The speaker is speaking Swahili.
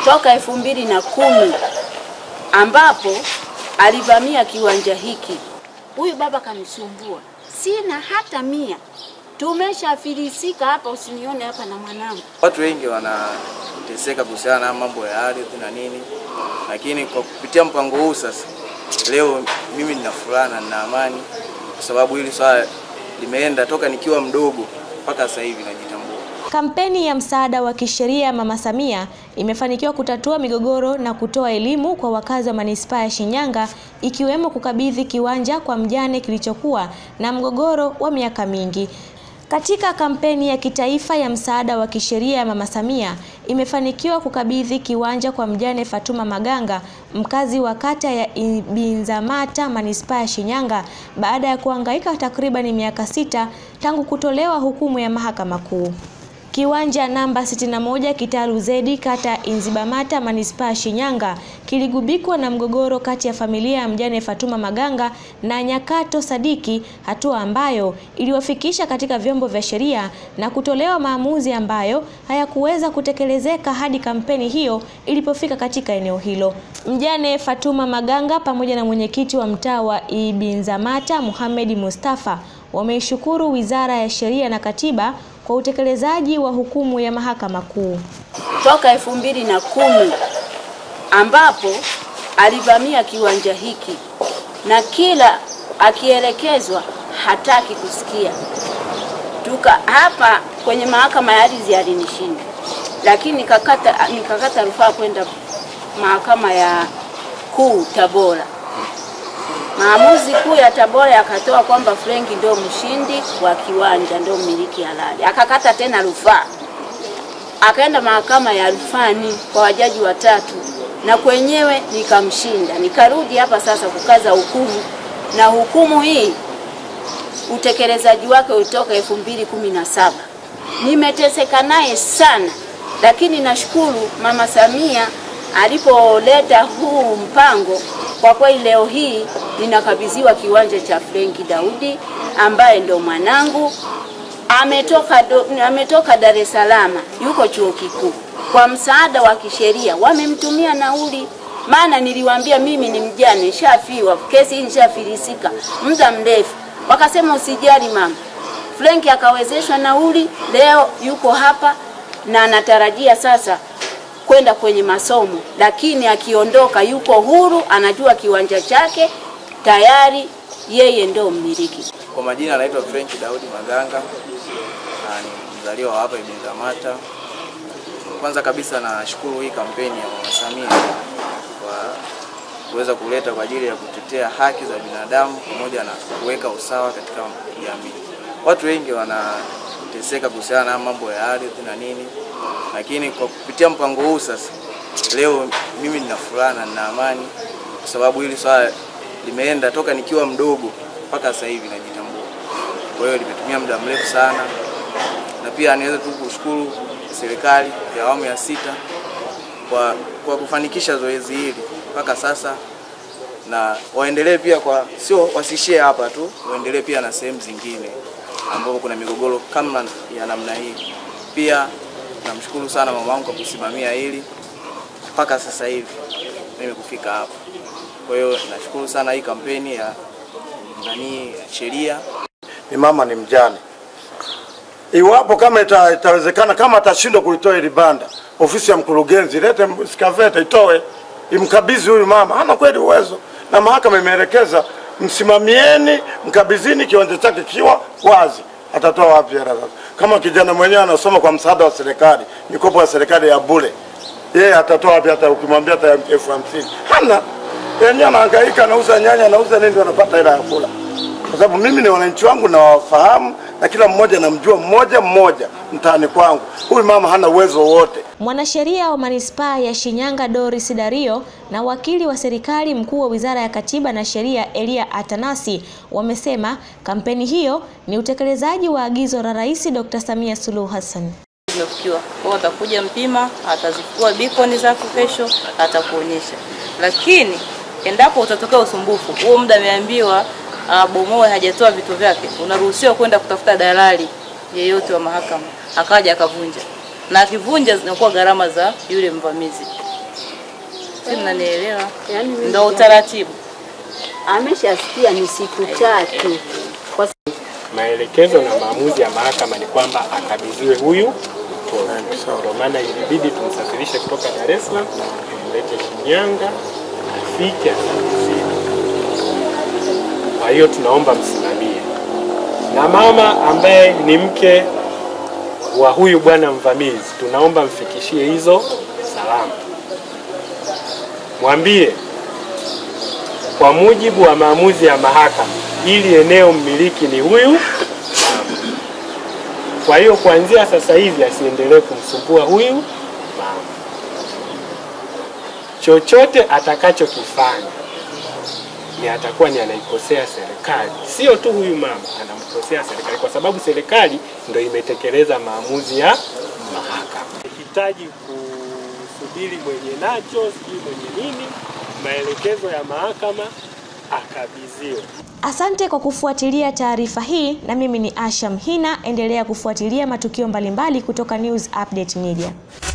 toka elfu mbili na kumi ambapo alivamia kiwanja hiki. Huyu baba kanisumbua, sina hata mia, tumeshafilisika hapa, usinione hapa na mwanangu. Watu wengi wanateseka kuhusiana na mambo ya ardhi na nini, lakini kwa kupitia mpango huu sasa, leo mimi nina furaha na nina amani, kwa sababu hili swala limeenda toka nikiwa mdogo mpaka sasa hivi najitambua. Kampeni ya msaada wa kisheria Mama Samia imefanikiwa kutatua migogoro na kutoa elimu kwa wakazi wa manispaa ya Shinyanga ikiwemo kukabidhi kiwanja kwa mjane kilichokuwa na mgogoro wa miaka mingi. Katika kampeni ya kitaifa ya msaada wa kisheria ya Mama Samia imefanikiwa kukabidhi kiwanja kwa mjane Fatuma Maganga, mkazi wa kata ya Ibinzamata, manispaa ya Shinyanga, baada ya kuhangaika takriban miaka sita tangu kutolewa hukumu ya Mahakama Kuu. Kiwanja namba 61 Kitalu Zedi kata ya Inzibamata manispaa ya Shinyanga kiligubikwa na mgogoro kati ya familia ya mjane Fatuma Maganga na Nyakato Sadiki, hatua ambayo iliwafikisha katika vyombo vya sheria na kutolewa maamuzi ambayo hayakuweza kutekelezeka hadi kampeni hiyo ilipofika katika eneo hilo. Mjane Fatuma Maganga pamoja na mwenyekiti wa mtaa wa Ibinzamata Mohamed Mustafa wameishukuru Wizara ya Sheria na Katiba kwa utekelezaji wa hukumu ya Mahakama Kuu. toka elfu mbili na kumi ambapo alivamia kiwanja hiki na kila akielekezwa hataki kusikia. Tuka hapa kwenye mahakama ya ardhi alinishinda, lakini nikakata nikakata rufaa kwenda mahakama ya kuu Tabora. Maamuzi kuu ya Tabora yakatoa kwamba Frenki ndio mshindi wa kiwanja, ndio mmiliki halali. Akakata tena rufaa, akaenda mahakama ya rufani kwa wajaji watatu, na kwenyewe nikamshinda. Nikarudi hapa sasa kukaza hukumu, na hukumu hii utekelezaji wake ulitoka elfu mbili kumi na saba. Nimeteseka naye sana, lakini nashukuru Mama Samia alipoleta huu mpango kwa kweli leo hii ninakabidhiwa kiwanja cha Frenki Daudi ambaye ndo mwanangu ametoka, do, ametoka Dar es Salaam, yuko chuo kikuu. Kwa msaada wa kisheria wamemtumia nauli, maana niliwaambia mimi ni mjane, nishafiwa, kesi hii nishafilisika muda mrefu. Wakasema usijali mama. Frenki akawezeshwa nauli, leo yuko hapa na anatarajia sasa kwenda kwenye masomo, lakini akiondoka yuko huru, anajua kiwanja chake tayari, yeye ndo mmiliki. Kwa majina anaitwa Frenki Daudi Maganga na ni mzaliwa wa hapa Ibinzamata. Kwanza kabisa nashukuru hii kampeni ya Mama Samia kwa kuweza kuleta kwa ajili ya kutetea haki za binadamu pamoja na kuweka usawa katika jamii. Watu wengi wanateseka kuhusiana na mambo ya ardhi na nini, lakini kwa kupitia mpango huu sasa, leo mimi nina furaha na nina amani, kwa sababu hili swala limeenda toka nikiwa mdogo mpaka sasa hivi najitambua. Kwa hiyo limetumia muda mrefu sana, na pia niweze tu kushukuru serikali ya awamu ya sita kwa, kwa kufanikisha zoezi hili mpaka sasa, na waendelee pia kwa sio wasishie hapa tu, waendelee pia na sehemu zingine ambapo kuna migogoro kama ya namna hii. Pia namshukuru sana mama wangu kwa kusimamia hili mpaka sasa hivi mimi kufika hapa. Kwa hiyo nashukuru sana hii kampeni ya nani ya sheria ni mama ni mjane. Iwapo kama ita, itawezekana kama atashindwa kulitoa hili banda, ofisi ya mkurugenzi ilete skaveta itoe imkabidhi huyu mama, hana kweli uwezo, na mahakama imeelekeza msimamieni, mkabidhini kiwanja chake kiwa wazi. Atatoa wapi hela sasa? Kama kijana mwenyewe anasoma kwa msaada wa serikali, mikopo ya serikali ya bure, yeye atatoa wapi? Hata ukimwambia hata elfu hamsini hana. Yenyewe anahangaika, anauza nyanya, anauza nini, ndio anapata hela ya kula kwa sababu mimi ni wananchi wangu nawafahamu, na kila mmoja namjua mmoja mmoja mtaani kwangu. Huyu mama hana uwezo wowote. Mwanasheria wa manispaa ya Shinyanga Doris Dario na wakili wa serikali mkuu wa Wizara ya Katiba na Sheria Elia Atanasi wamesema kampeni hiyo ni utekelezaji wa agizo la Rais Dr. Samia Suluhu Hassan. Imefikiwa kwao, atakuja mpima, atazifukua beacon zako kesho, atakuonyesha. Lakini endapo utatokea usumbufu, huo muda ameambiwa abomoe, hajatoa vitu vyake, unaruhusiwa kwenda kutafuta dalali yeyote wa mahakama akaja akavunja, na akivunja zinakuwa gharama za yule mvamizi. si mnanielewa? Yaani mimi Ndo utaratibu. ameshasikia ni siku tatu kwa Maelekezo na maamuzi ya mahakama ni kwamba akabidhiwe huyu mtoto. Ndio maana ilibidi tumsafirishe kutoka Dar es Salaam tumlete Shinyanga afike akabidhiwe. Kwa hiyo tunaomba msimamie, na mama ambaye ni mke wa huyu bwana mvamizi, tunaomba mfikishie hizo salamu, mwambie kwa mujibu wa maamuzi ya mahakama, ili eneo mmiliki ni huyu mama. Kwa hiyo kuanzia sasa hivi asiendelee kumsumbua huyu mama. Chochote atakachokifanya ni atakuwa ni anaikosea serikali, sio tu huyu mama, anamkosea serikali kwa sababu serikali ndio imetekeleza maamuzi ya mahakama. Hitaji kusubiri mwenye nacho sijui mwenye nini, maelekezo ya mahakama akabidhiwe. Asante kwa kufuatilia taarifa hii, na mimi ni Asha Mhina. Endelea kufuatilia matukio mbalimbali kutoka News Update Media.